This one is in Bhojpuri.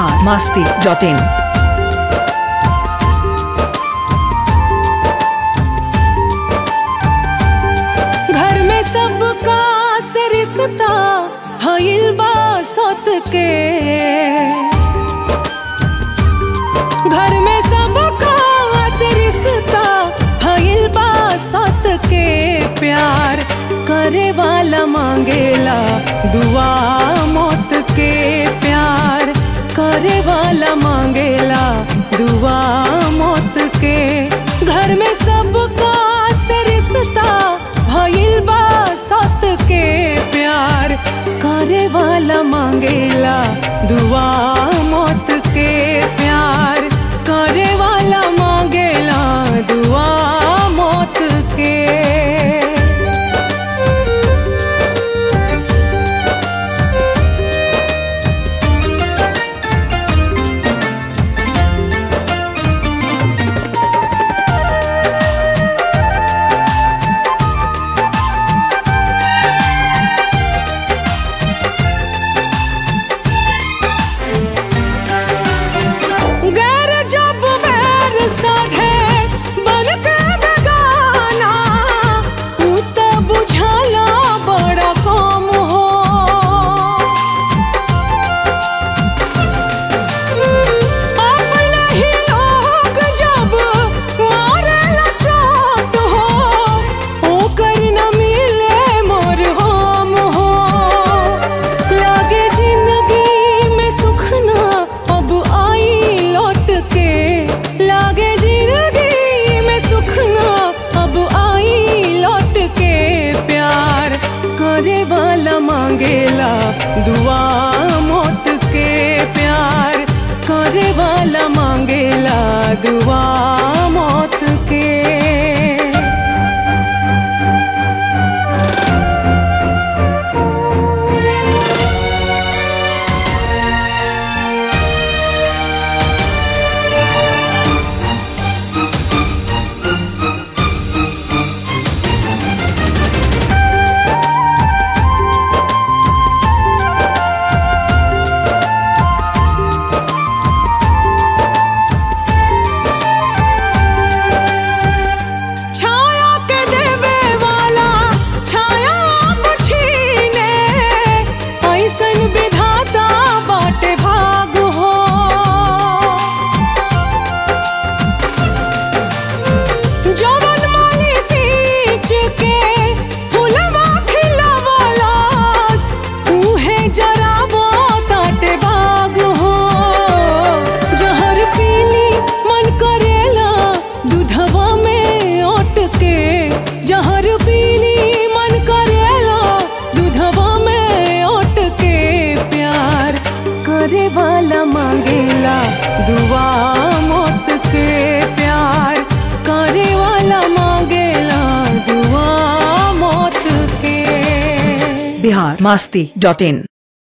बिहार मस्ती डॉट इन घर में सबका से रिश्ता भइल बा सत के घर में सबका से रिश्ता भइल बा सत के प्यार करे वाला मांगेला दुआ मौत के प्यार करे वाला मांगेला दुआ मौत के घर में सबका से रिश्ता भइल बा सत के प्यार करे वाला मांगेला दुआ मौत के प्यार करे वाला मांगेला दुआ मौत के गैर जब बैर साधे बन के बेगाना ऊ त बुझाला बड़ा कम हो अपने ही लोग जब मारेला चोट हो ओकर न मिले मोर हम हो लागे जिंदगी में सुख ना अब आई लौट के लागे जिंदगी में सुख ना अब आई लौट के प्यार करे वाला मांगेला दुआ मौत के प्यार करे वाला मांगेला दुआ मौत के छाया के देवे वाला छाया आप छीने ऐसन विधाता बाटे भाग हो जवन माली सींच के फुलवा खिलवलास उहे जरावो ताटे बाग हो जहर पीली मन करेला दूधवा में ओट के जहर पीली मन करेला दूधवा में ओट के प्यार करे वाला मांगेला दुआ मौत के प्यार करे वाला मांगेला दुआ मौत के बिहार मस्ती डॉट इन